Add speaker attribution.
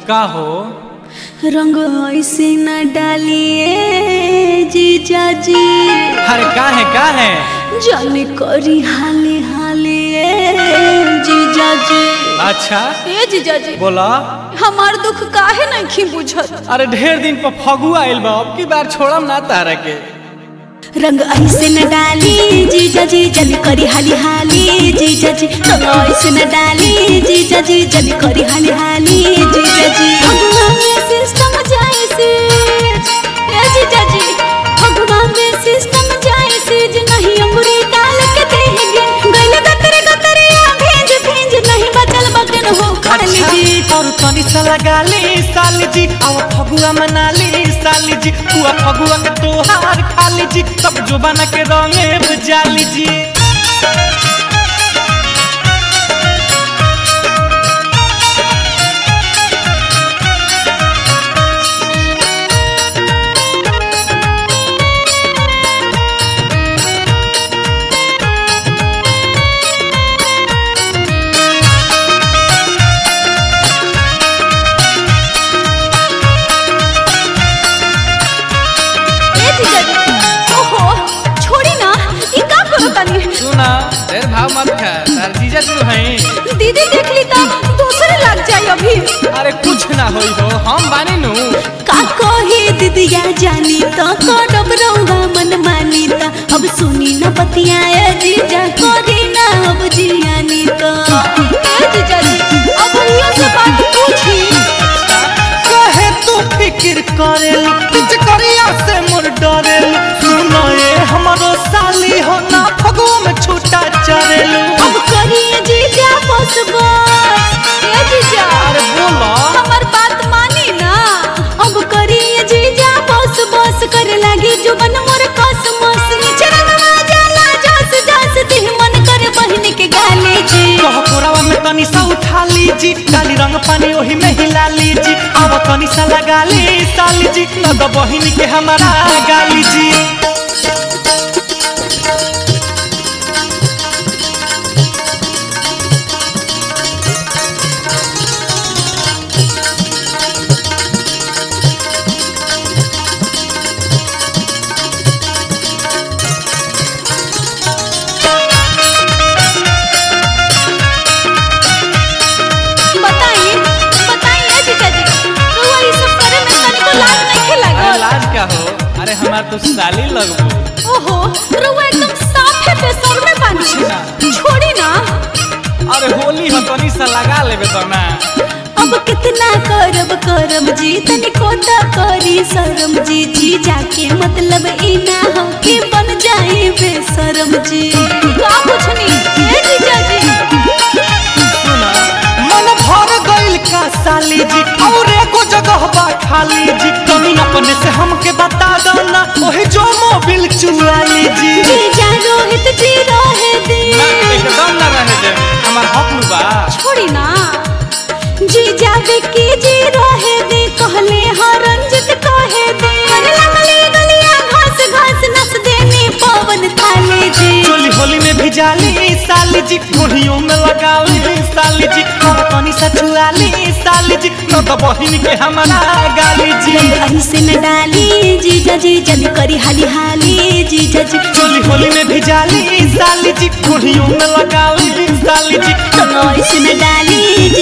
Speaker 1: का हो
Speaker 2: रंग ऐसे न डालिए जीजा जी
Speaker 1: अरे का है का है
Speaker 2: जाने करी हाले हाले जीजा जी
Speaker 1: अच्छा
Speaker 2: ए जीजा जी
Speaker 1: बोला
Speaker 2: हमार दुख काहे नहीं बुझत
Speaker 1: अरे ढेर दिन पर फगुआ आइल बा अब की बार छोड़म ना तारा के
Speaker 2: रंग ऐसे न डाली जीजा जी जल्दी करी हाली हाली जीजा जी रंग ऐसे न डाली जीजा जी जल्दी करी हाली हाली जीजा जी भगवान में सिस्टम जाए से ए जीजा जी भगवान में सिस्टम जाए से जे नहीं अंगूरी डाल के देंगे गले गतरे गतरे आ भेंज भेंज नहीं बचल बगन हो खाली जी
Speaker 1: और तनी सा लगा ली साली जी आव फगुआ मना ली साली जी हुआ फगुआ के तोहार खाली जी तब जो बना के रंगे बुझाली जी
Speaker 2: ए जीजा जी ओहो छोड़ी ना ई का करो तनी
Speaker 1: सुना ढेर भाव मत खा तार जीजा तू हैं
Speaker 2: दीदी देख ली तो दूसरे लग जाए अभी
Speaker 1: अरे कुछ ना होई हो हम बानी नु
Speaker 2: का कहे दीदिया जानी तो करब रहुआ मन मानी तो अब सुनी न बतियाए जीजा करी ना अब जियानी तो ए जीजा जी अब भैया से बात पूछी
Speaker 1: कहे तू फिक्र करेलू पिच करिया से मोर डरेलू सुनो ये हमारो साली हो ना फगुआ में छूटा चरेलू
Speaker 2: अब करिए जीजा बस बस ए जीजा
Speaker 1: अरे बोला
Speaker 2: हमर बात मानी ना अब करिए जीजा बस बस करे लागी जुबन मोर कस मस नीचे रंगवा जाला जस जस देह मन करे बहिन के गाले जी
Speaker 1: कह कोरावा में तनी सा उठा लीजी काली रंग पानी ओही में हिला लीजी अब तनी सा लगा ली साली जी न द बहिनी के हमारा गाली जी
Speaker 2: बताइए बताइए जीजा जी रउआ ई सब करे में तनिको लाज नहीं
Speaker 1: अरे
Speaker 2: लागल
Speaker 1: लाज का हो अरे हमार तो साली लगबो
Speaker 2: ओहो रउआ एकदम साफे बेसर में बानी छोड़ी ना
Speaker 1: अरे होली हो तनी सा लगा लेबे तो ना
Speaker 2: अब कितना करब करब जी तनिको त करी शरम जी जी जाके मतलब ई ना हो कि बन जाए बेशरम जी का पूछनी ए जीजा जी
Speaker 1: सुना मन भर गइल का साली जी और एको जगह बा खाली जी तनी अपने से हमके बता दो ना ओही जो मोबिल चुरा लीजी
Speaker 2: जीजा रोहित जी रहे दी
Speaker 1: एकदम ना रहे दे हमार हक नु बा
Speaker 2: छोड़ी ना जीजा विकी जी रहे दी कहले हाँ रंजित कहे दी अरे लगली गलिया घास घास नस देने पवन थाले जी
Speaker 1: चोली होली में भिजाली साली जी घोड़ियों में लगाली साली जी और तनी सा चुराली साली जी न तो बहिन के हमारा गाली जी
Speaker 2: रंग ऐसे न डाली जीजा जी जल्दी करी हाली हाली जीजा जी
Speaker 1: चोली होली में भिजाली साली जी घोड़ियों में लगाली साली जी
Speaker 2: रंग ऐसे न डाली